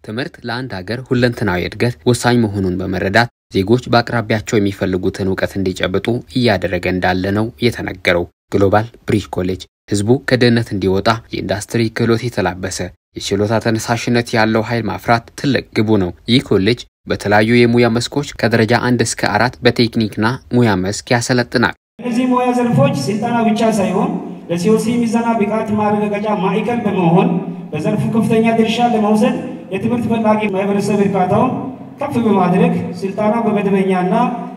ትምህርት ለአንድ ሀገር ሁለንተናዊ እድገት ወሳኝ መሆኑን በመረዳት ዜጎች በአቅራቢያቸው የሚፈልጉትን እውቀት እንዲጨብጡ እያደረገ እንዳለ ነው የተነገረው። ግሎባል ብሪጅ ኮሌጅ ህዝቡ ከድህነት እንዲወጣ የኢንዱስትሪ ክህሎት የተላበሰ የችሎታ ተነሳሽነት ያለው ኃይል ማፍራት ትልቅ ግቡ ነው። ይህ ኮሌጅ በተለያዩ የሙያ መስኮች ከደረጃ አንድ እስከ አራት በቴክኒክና ሙያ መስክ ያሰለጥናል። እነዚህ ሙያ ዘርፎች ስልጠና ብቻ ሳይሆን ለሲኦሲ ሚዛና ብቃት ማረጋገጫ ማዕከል በመሆን በዘርፉ ከፍተኛ ድርሻ ለመውሰድ የትምህርት ፈላጊ ማህበረሰብ እርካታውን ከፍ በማድረግ ስልጠና በመደበኛና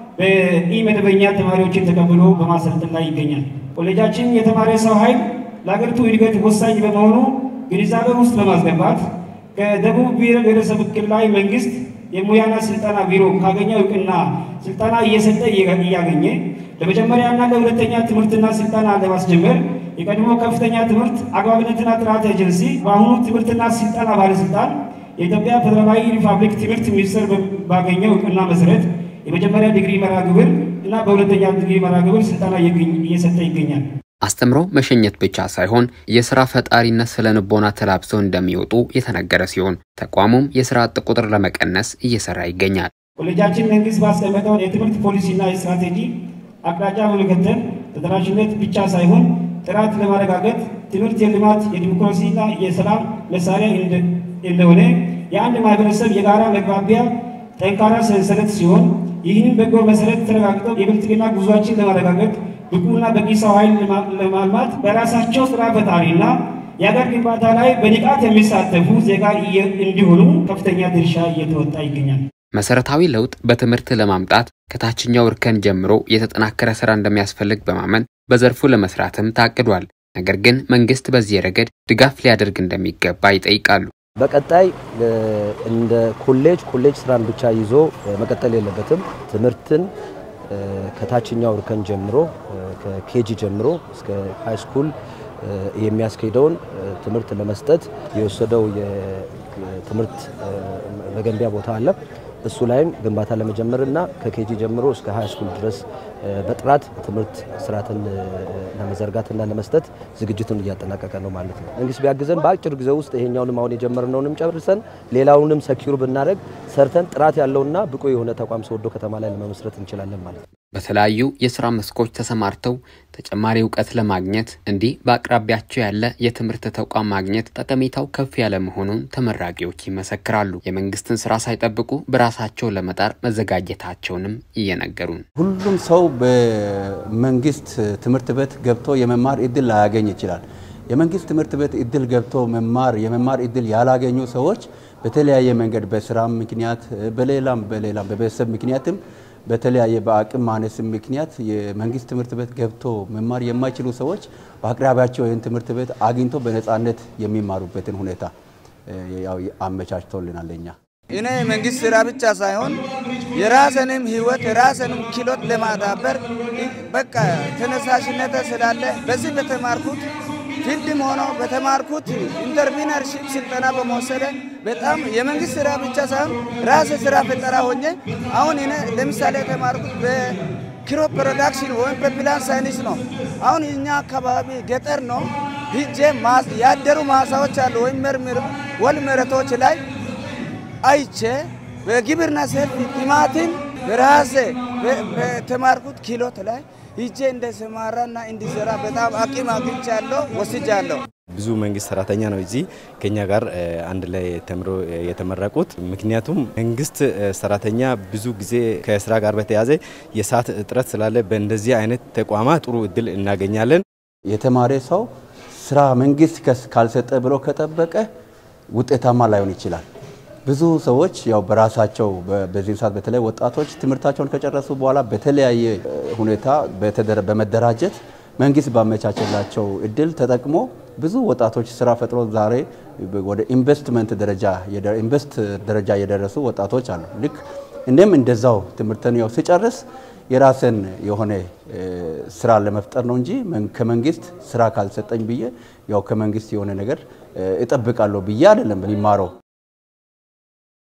በኢ-መደበኛ ተማሪዎችን ተቀብሎ በማሰልጠን ላይ ይገኛል። ኮሌጃችን የተማሪ ሰው ኃይል ለሀገሪቱ እድገት ወሳኝ በመሆኑ ግንዛቤ ውስጥ በማስገባት ከደቡብ ብሔር ብሔረሰብ ክልላዊ መንግስት የሙያና ስልጠና ቢሮ ካገኘው እውቅና ስልጠና እየሰጠ እያገኘ ለመጀመሪያና ለሁለተኛ ትምህርትና ስልጠና ለማስጀመር የቀድሞ ከፍተኛ ትምህርት አግባብነትና ጥራት ኤጀንሲ በአሁኑ ትምህርትና ስልጠና ባለስልጣን የኢትዮጵያ ፌዴራላዊ ሪፐብሊክ ትምህርት ሚኒስቴር ባገኘው እውቅና መሰረት የመጀመሪያ ዲግሪ መርሃ ግብር እና በሁለተኛ ዲግሪ መርሃ ግብር ስልጠና እየሰጠ ይገኛል። አስተምሮ መሸኘት ብቻ ሳይሆን የስራ ፈጣሪነት ስነ ልቦና ተላብሰው እንደሚወጡ የተነገረ ሲሆን ተቋሙም የስራ አጥ ቁጥር ለመቀነስ እየሰራ ይገኛል። ኮሌጃችን መንግስት ባስቀመጠው የትምህርት ፖሊሲና የስትራቴጂ አቅጣጫ በመከተል ተደራሽነት ብቻ ሳይሆን ጥራት ለማረጋገጥ ትምህርት የልማት የዲሞክራሲና የሰላም መሳሪያ እንደሆነ የአንድ ማህበረሰብ የጋራ መግባቢያ ጠንካራ ሰንሰለት ሲሆን ይህንን በጎ መሰረት ተረጋግጠው የብልጽግና ጉዟችን ለማረጋገጥ ብቁና በቂ ሰው ኃይል ለማልማት በራሳቸው ስራ ፈጣሪና የሀገር ግንባታ ላይ በንቃት የሚሳተፉ ዜጋ እንዲሆኑ ከፍተኛ ድርሻ እየተወጣ ይገኛል። መሰረታዊ ለውጥ በትምህርት ለማምጣት ከታችኛው እርከን ጀምሮ የተጠናከረ ስራ እንደሚያስፈልግ በማመን በዘርፉ ለመስራትም ታቅዷል። ነገር ግን መንግስት በዚህ ረገድ ድጋፍ ሊያደርግ እንደሚገባ ይጠይቃሉ። በቀጣይ እንደ ኮሌጅ ኮሌጅ ስራን ብቻ ይዞ መቀጠል የለበትም። ትምህርትን ከታችኛው እርከን ጀምሮ ከኬጂ ጀምሮ እስከ ሃይ ስኩል የሚያስኬደውን ትምህርት ለመስጠት የወሰደው የትምህርት መገንቢያ ቦታ አለ። እሱ ላይም ግንባታ ለመጀመር እና ከኬጂ ጀምሮ እስከ ሃይ ስኩል ድረስ በጥራት ትምህርት ስርዓትን ለመዘርጋትና ለመስጠት ዝግጅቱን እያጠናቀቀ ነው ማለት ነው። መንግስት ቢያግዘን በአጭር ጊዜ ውስጥ ይሄኛውንም አሁን የጀመርነውንም ጨርሰን ሌላውንም ሰኪዩር ብናደረግ ሰርተን ጥራት ያለውና ብቁ የሆነ ተቋም ሶዶ ከተማ ላይ ለመመስረት እንችላለን ማለት ነው። በተለያዩ የስራ መስኮች ተሰማርተው ተጨማሪ እውቀት ለማግኘት እንዲህ በአቅራቢያቸው ያለ የትምህርት ተቋም ማግኘት ጠቀሜታው ከፍ ያለ መሆኑን ተመራቂዎች ይመሰክራሉ። የመንግስትን ስራ ሳይጠብቁ በራሳቸው ለመጣር መዘጋጀታቸውንም እየነገሩን ሁሉም ሰው በመንግስት ትምህርት ቤት ገብቶ የመማር እድል ላያገኝ ይችላል። የመንግስት ትምህርት ቤት እድል ገብቶ መማር የመማር እድል ያላገኙ ሰዎች በተለያየ መንገድ በስራም ምክንያት በሌላም በሌላም በቤተሰብ ምክንያትም በተለያየ በአቅም ማነስ ምክንያት የመንግስት ትምህርት ቤት ገብቶ መማር የማይችሉ ሰዎች በአቅራቢያቸው ይህን ትምህርት ቤት አግኝቶ በነፃነት የሚማሩበትን ሁኔታ ያው አመቻችቶልናል። እኛ እኔ የመንግስት ስራ ብቻ ሳይሆን የራስንም ህይወት የራስንም ኪሎት ለማዳበር በቃ ተነሳሽነት ስላለ በዚህ በተማርኩት ፊልድም ሆኖ በተማርኩት ኢንተርፕሪነርሺፕ ስልጠና በመወሰደ በጣም የመንግስት ስራ ብቻ ሳይሆን ራስ ስራ ፈጠራ ሆኜ አሁን እኔ ለምሳሌ የተማርኩት በክሮ ፕሮዳክሽን ወይም በፕላን ሳይንስ ነው። አሁን እኛ አካባቢ ገጠር ነው ሂጄ ያደሩ ማሳዎች አሉ ወይም ወል መሬቶች ላይ አይቼ በግብርና ሰፊ ቲማቲም ራሴ በተማርኩት ኪሎት ላይ ሂጄ እንደሰማራና እንዲሰራ በጣም አቂም አግኝቻለሁ ወስጃለሁ። ብዙ መንግስት ሰራተኛ ነው እዚህ ከኛ ጋር አንድ ላይ ተምሮ የተመረቁት። ምክንያቱም መንግስት ሰራተኛ ብዙ ጊዜ ከስራ ጋር በተያያዘ የሰዓት እጥረት ስላለ በእንደዚህ አይነት ተቋማት ጥሩ እድል እናገኛለን። የተማረ ሰው ስራ መንግስት ካልሰጠ ብሎ ከጠበቀ ውጤታማ ላይሆን ይችላል። ብዙ ሰዎች ያው በራሳቸው በዚህ ሰዓት በተለይ ወጣቶች ትምህርታቸውን ከጨረሱ በኋላ በተለያየ ሁኔታ በመደራጀት መንግስት ባመቻቸላቸው እድል ተጠቅሞ ብዙ ወጣቶች ስራ ፈጥሮ ዛሬ ወደ ኢንቨስትመንት ደረጃ ኢንቨስት ደረጃ የደረሱ ወጣቶች አሉ። ልክ እኔም እንደዛው ትምህርትን ያው ስጨርስ የራስን የሆነ ስራ ለመፍጠር ነው እንጂ ከመንግስት ስራ ካልሰጠኝ ብዬ ያው ከመንግስት የሆነ ነገር እጠብቃለሁ ብዬ አይደለም የሚማረው።